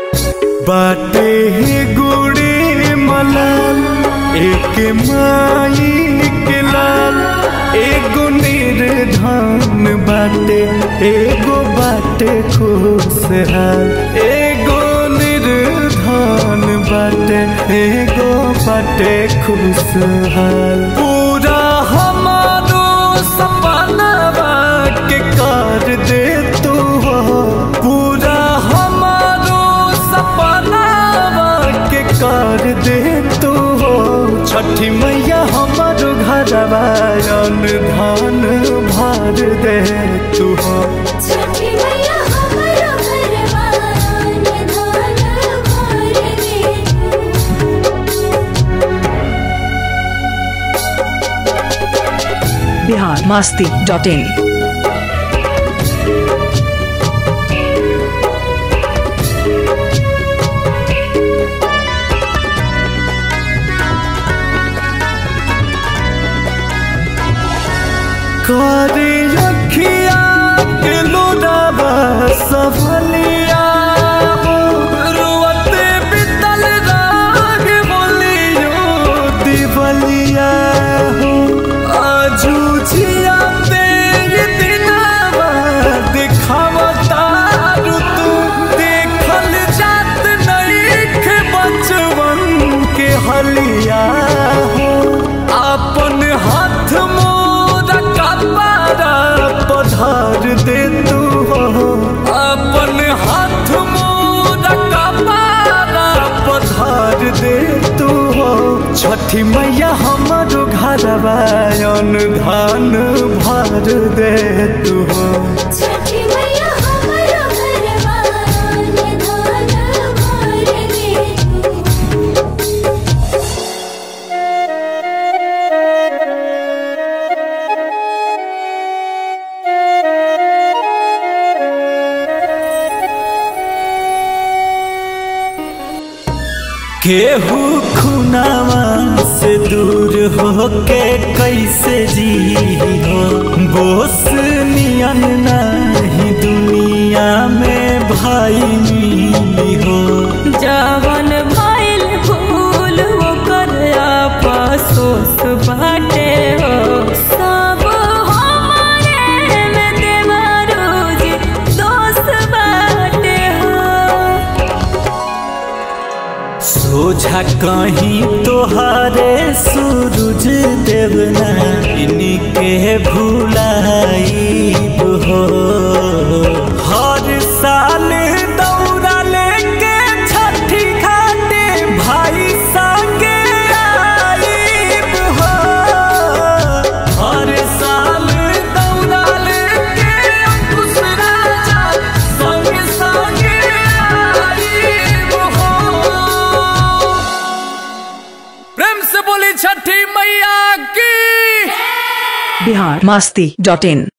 बाटे गुड़ी मलाल एक माई के लाल एगो निर्धन बाटे एगो बाटे खुशहाल एगो निर्धन बाटे एगो बाटे खुशहाल पूरा हमारो सपना के कर दे तू हो पूरा हमारो सपना के कर दे तू हो छठी मैया हमारो घरवा धान भर दे तू हो छठी मैया हमरो घरवा धान भर दे बिहार मास्ती डॉट इन करे अखिया के लोडावा सफलिया रुवते बितल राग बोलियो दिवलिया हो आजू जिया तेरे दिनावा दिखावता तू देखल जात नहीं के बचवन के हलिया हो अपन हाथ मोरा कपारा पधार दे तू हो अपन हाथ मोरा कपारा पधार दे तू हो छठी मैया हमारो घरवा धान भर दे तू हो छठी मैया हमरो घरवा धान भर दे केहू खुनावा से दूर हो के कैसे जी हो बोस नियन नहीं दुनिया में भाई मिली हो जवन भइल भूल ओकर आपसोस बाटे हो सब हमारे में देवरोज दोस्त बाटे हो सोझा कहीं तोहारे सूरज देवना इनके भुलाइब हो हर साल दौड़ा लेके छठी घाटे भाई संगे आइब हो हर साल दौड़ा लेके अंकुश राजा संगे संगे आइब हो प्रेम से बोली छठी मैया की बिहार मास्ती डॉट इन